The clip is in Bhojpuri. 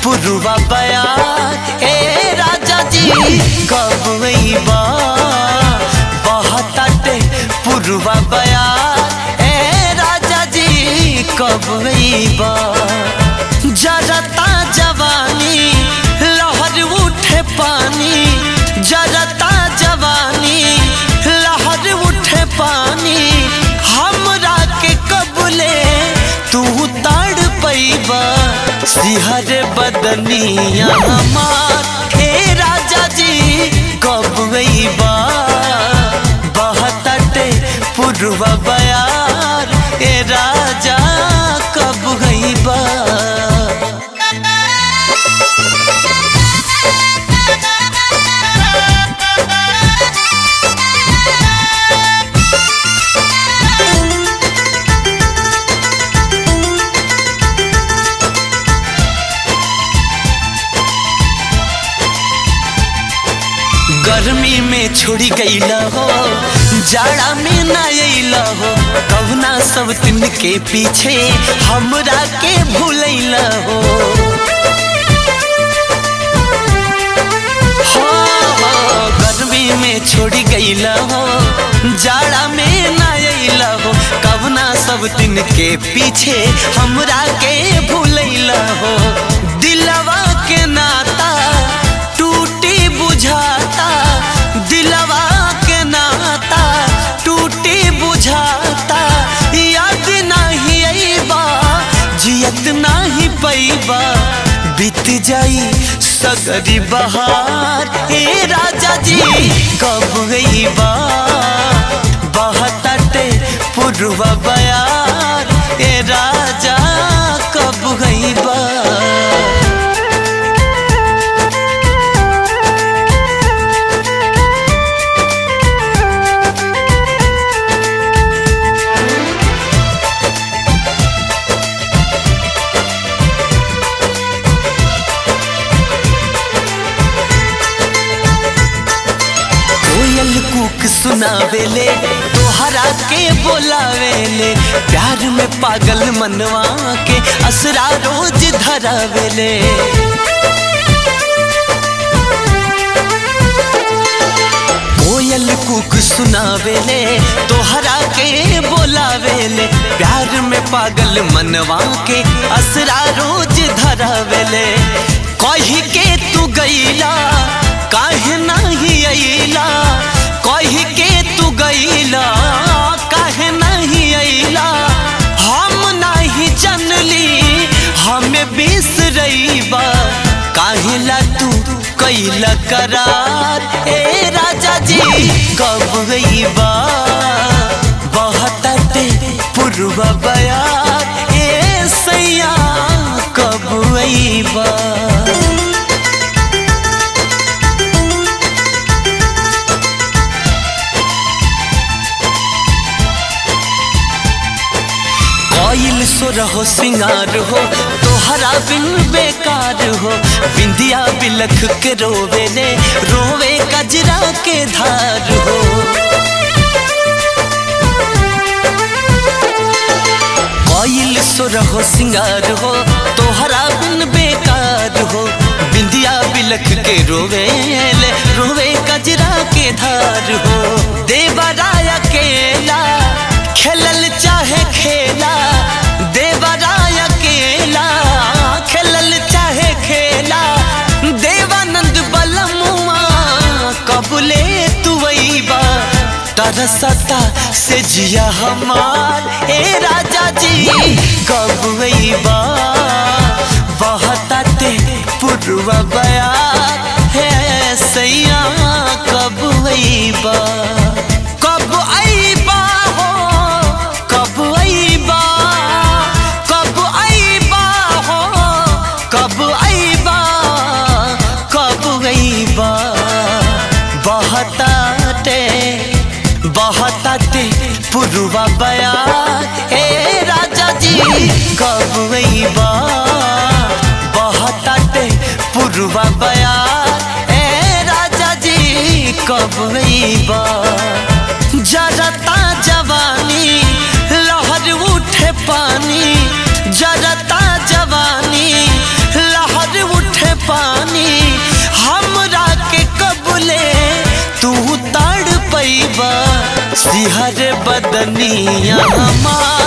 पुरवा बया ए राजा जी कब बा बहताटे पुरवा बया ए राजा जी कब बा जरता जवानी लहर उठे पानी जरता जवानी लहर उठे पानी हमरा के कबले तू ताड़ पैबा सिहर बदनिया हमार हे राजा जी कब बा बहतटे पुरवा बयार ए राजा कब बा गर्मी में छोड़ी गईला हो जाड़ा में ना अइला हो कहुना सब दिन के पीछे हमरा के भूलैला हो हो, हो, गर्मी में छोड़ी गईला हो जाड़ा में ना अइला हो कहुना सब दिन के पीछे हमरा के भूलैला हो दिलवा के नाता टूटी बुझाता दिलवा के नाता टूटी बुझाता याद नहीं अईबा जियत नहीं पैबा बीत जाई सगरी बहार हे राजा जी कब बा बहतटे पुरवा बयार ए राजा कब बा कोयल कुक सुनावेले तोहरा के बोलावेले प्यार में पागल मनवा के असरा रोज धरावेले कोयल कुक सुनावेले तोहरा के बोलावेले प्यार में पागल मनवा के असरा रोज धरावेले कही के तू गईला काहे नहीं अइला कही के तू गईला काहे नहीं अइला हम नहीं जनली हमें बिसरईबा काहे ला तू कैला करार ए राजा जी कब बा बहतटे पुरवा बयार ए सैया कब बा कोयल सुर हो सिंगार हो तोहरा बिन बेकार हो बिंदिया बिलख के रोवे ने रोवे कजरा के धार हो कोयल सुर हो सिंगार हो तोहरा बिन बेकार हो बिंदिया बिलख के रोवे ले रोवे कजरा के धार हो देवराय अकेला खेलल चाहे खेला देवराय अकेला खेलल चाहे खेला देवानंद बलमुआ कबले तू बा तरसता से जिया हमार ए राजा जी कब बा बहताते पुरवा बया है सैया कब बा कब अईबा हो कब अईबा कब अईबा हो कब अईबा कब अईबा बहताते बहताते पुरवा बया हे राजा जी कब बा बहताते पुरवा बया हे राजा जी कब बा जरता जवानी लहर उठे पानी जरता जवानी लहर उठे बदनिया हमार